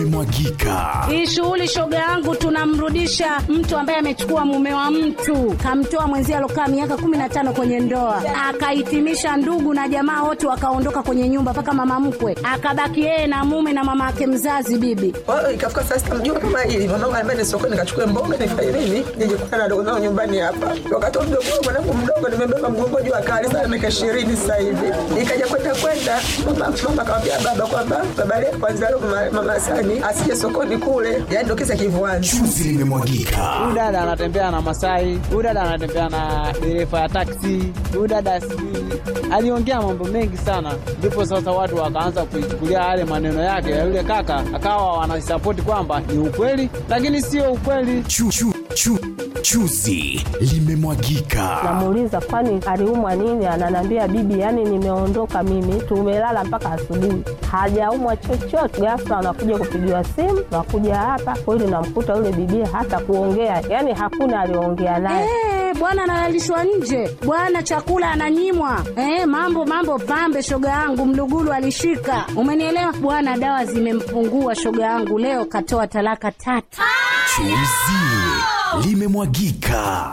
limemwagika. Hii shughuli shoga yangu, tunamrudisha mtu ambaye amechukua mume wa mtu, kamtoa mwenzie alokaa miaka kumi na tano kwenye ndoa, akahitimisha ndugu na jamaa wote wakaondoka kwenye nyumba, mpaka mama mkwe akabaki yeye na mume na mama yake mzazi bibi. Kwa hiyo ikafika saa sita mjua kama hili mwanangu anambia ni sokoni nikachukue mboga nifanye nini nije kukutana na dogo zangu nyumbani hapa. Wakati wa mdogo wangu mwanangu mdogo nimebeba mgongo juu akali sana miaka ishirini sasa hivi. Nikaja kwenda kwenda mama mama akamwambia baba kwamba baba leo kwanza leo mama, mama Sani asije sokoni kule. Yaani ndio kisa kivuani. Chuzi limemwagika. Huyu dada anatembea na Masai, huyu dada anatembea na dereva ya taksi, huyu dada sijui aliongea mambo mengi sana, ndipo sasa watu wakaanza kuichukulia yale maneno yake ya yule kaka, akawa wanasapoti kwamba ni ukweli, lakini sio ukweli. Chu, chu, chu, chuzi limemwagika. Namuuliza kwani aliumwa nini? Ananiambia bibi, yani nimeondoka mimi, tumelala mpaka asubuhi, hajaumwa chochote. Ghafla anakuja kupigiwa simu, nakuja hapa kweli, namkuta yule bibi hata kuongea, yani hakuna aliongea naye. Eh, bwana analalishwa nje, bwana chakula ananyimwa. Eh, mambo mambo pambe, shoga yangu mlugulu alishika, umenielewa bwana. Dawa zimempungua shoga yangu, leo katoa talaka tatu. Chuzi limemwagika.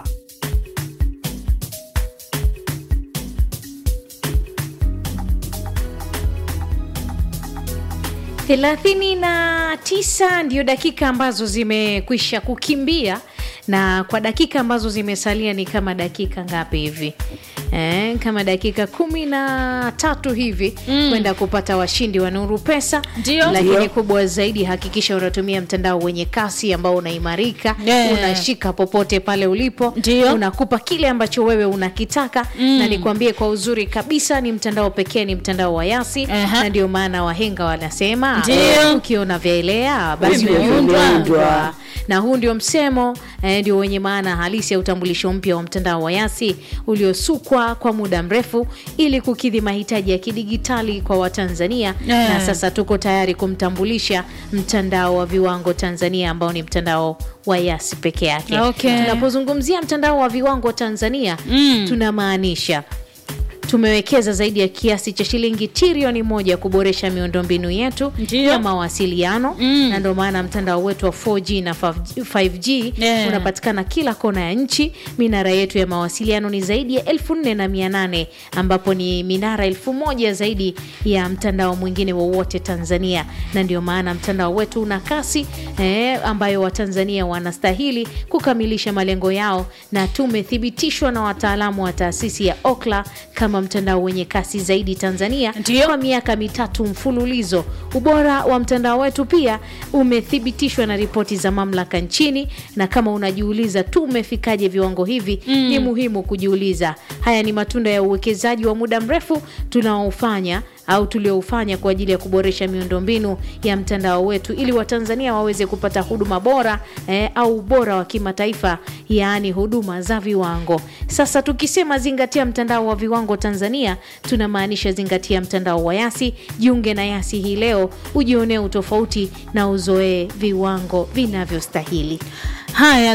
thelathini na tisa ndio dakika ambazo zimekwisha kukimbia na kwa dakika ambazo zimesalia ni kama dakika ngapi hivi Eh, kama dakika kumi na tatu hivi mm. kwenda kupata washindi wa nuru pesa Ndio. lakini Ndio. kubwa zaidi hakikisha unatumia mtandao wenye kasi ambao unaimarika Yeah. unashika popote pale ulipo Ndio. unakupa kile ambacho wewe unakitaka Mm. na nikwambie kwa uzuri kabisa ni mtandao pekee ni mtandao wa yasi Aha. na ndio maana wahenga wanasema Ndio. ukiona vyaelea basi Vimeundwa. vimeundwa na huu ndio msemo eh, ndio wenye maana halisi ya utambulisho mpya wa mtandao wa yasi uliosukwa kwa muda mrefu ili kukidhi mahitaji ya kidigitali kwa watanzania Eh. na sasa tuko tayari kumtambulisha mtandao wa viwango tanzania ambao ni mtandao wa yasi peke yake Okay. tunapozungumzia mtandao wa viwango tanzania Mm. tunamaanisha tumewekeza zaidi ya kiasi cha shilingi trilioni moja kuboresha miundombinu yetu Ndio. ya mawasiliano Mm. na ndio maana mtandao wetu wa 4G na 5G Yeah. unapatikana kila kona ya nchi. Minara yetu ya mawasiliano ni zaidi ya elfu nne na mia nane ambapo ni minara elfu moja zaidi ya mtandao mwingine wowote Tanzania, na ndio maana mtandao wetu una kasi eh, ambayo Watanzania wanastahili kukamilisha malengo yao, na tumethibitishwa na wataalamu wa taasisi ya Okla kama mtandao wenye kasi zaidi Tanzania Ndio. kwa miaka mitatu mfululizo. Ubora wa mtandao wetu pia umethibitishwa na ripoti za mamlaka nchini, na kama unajiuliza tumefikaje viwango hivi, ni muhimu kujiuliza. Haya ni matunda ya uwekezaji wa muda mrefu tunaofanya au tulioufanya kwa ajili ya kuboresha miundombinu ya mtandao wetu ili Watanzania waweze kupata huduma bora eh, au ubora wa kimataifa, yaani huduma za viwango. Sasa tukisema zingatia mtandao wa viwango Tanzania, tunamaanisha zingatia mtandao wa Yasi. Jiunge na Yasi hii leo, ujionee utofauti na uzoee viwango vinavyostahili. Haya,